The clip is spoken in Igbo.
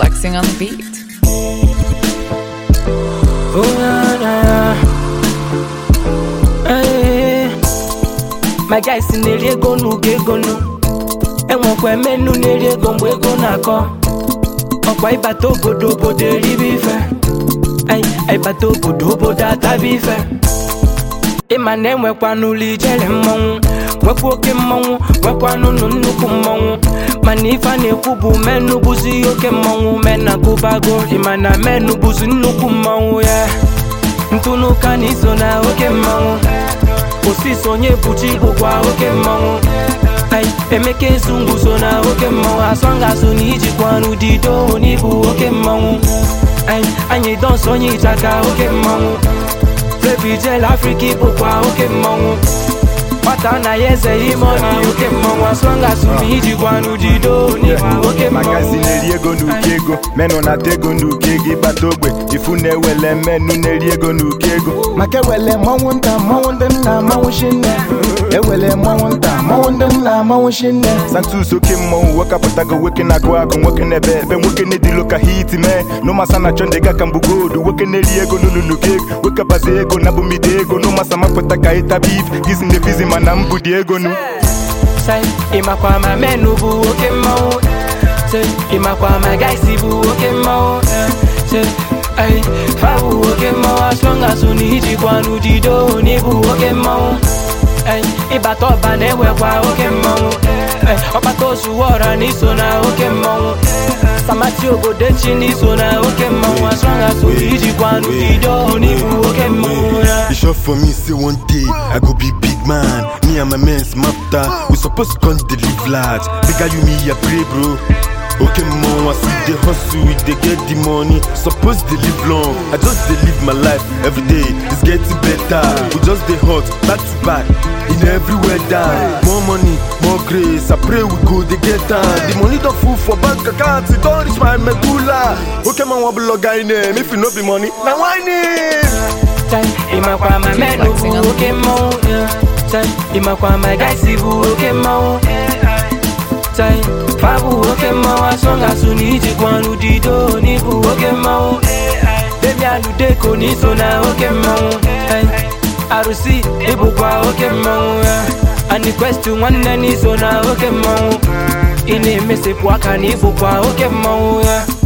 flexing on the beat. Oh, na, na. Hey. My guys na-eri ego n'ugo ego nụ enwekwa menu na-eri ego mgbe ego na-akọ ọkwa ịbata obodo obodo eribe ife Ay, ịbata obodo obodo ataba ife ịma na enwekwa n'ụlọ ijere mmọnwụ nwekwa oke mmọnwụ nwekwa n'ụlọ nnukwu mmọnwụ mana ife a na-ekwu bụ menu bụzi oke mmọnwụ mena gụbago ịma na menu bụzi nnukwu mmọnwụ ya ntụnụka na iso na oke mmọnwụ osisi onye buchi bụkwa oke mmọnwụ Ay, emeka ezu nguzo na oke mmọnwụ asọngasụ na ijikwa n'udido n'ibu oke mmọnwụ Ay, anyị dọnsọ onye ịchaka oke mmọnwụ Febijel Afrika bụkwa oke mmọnwụ nwata na ya eze ime ọnya oke mmọnwụ asọngasụ na ijikwa n'udido n'ibu oke magazi mmọnwụ na-eri ego n'uko ego menụ na-ata ego n'uko ego ịkpata ogbe ifu na-ewele mmenụ na-eri ego n'uko ego maka ewele mmọnwụ nta mmọnwụ ndị nna amanwụ shinne ewele mmọnwụ nta mmọnwụ ndị nna amanwụ shinne santus oke mmọnwụ wekapụtago nwoke na-agụ agụ nwoke na-ebe ebe nwoke na-edilo ka hit mee n'ụmasa na chọ ndị ga ka mbụ goldu nwoke na-eri ego n'ụlọ n'uko ego wekabazi ego na bụmide ego n'ụmasa mapụta ka ịtaba if gizi na efizi mana mbụ dị ego nu Say, ịmakwa ma menu bụ oke mmọnwụ Say, ịmakwa ma gaisi bụ oke mmọnwụ Say, ay, fa bụ oke mmọnwụ as long as unu ijikwa n'udido n'ịbụ oke mmọnwụ Ay, ịbata ọba na-enwekwa oke mmọnwụ Ay, ọkpata ozuwa ọra na iso na oke mmọnwụ samati obodo echi na iso na oke mmọnwụ as long as unu ijikwa n'udido n'ịbụ oke mmọnwụ ya It's sure for me, say one day I go be big man. Me and my men's mafta. We supposed to come to live large. Bigger you me, I pray, bro. Okay, mom, I see the hustle, we they get the money. Supposed to live long. I just they live my life every day. It's getting better. We just they hot, back to back. In every weather. More money, more grace. I pray we go, they get down. The money don't full for bank account. It don't reach my medulla. Okay, man, what blog guy name? If you know the money, now why name? Chai, ịmakwa ma menu bụ oke mmọnwụ yeah. Chai, ịmakwa ma gaisi bụ oke mmọnwụ Chai, fa bụ oke mmọnwụ asọngasụ na ijikwa n'udido n'ịbụ oke mmọnwụ Demian Udeko na iso na oke mmọnwụ Chai, Arụsị ịbụkwa oke mmọnwụ ya Anikwesti nwanne na iso na oke mmọnwụ Ị na-emesepụ aka na ịbụkwa oke mmọnwụ ya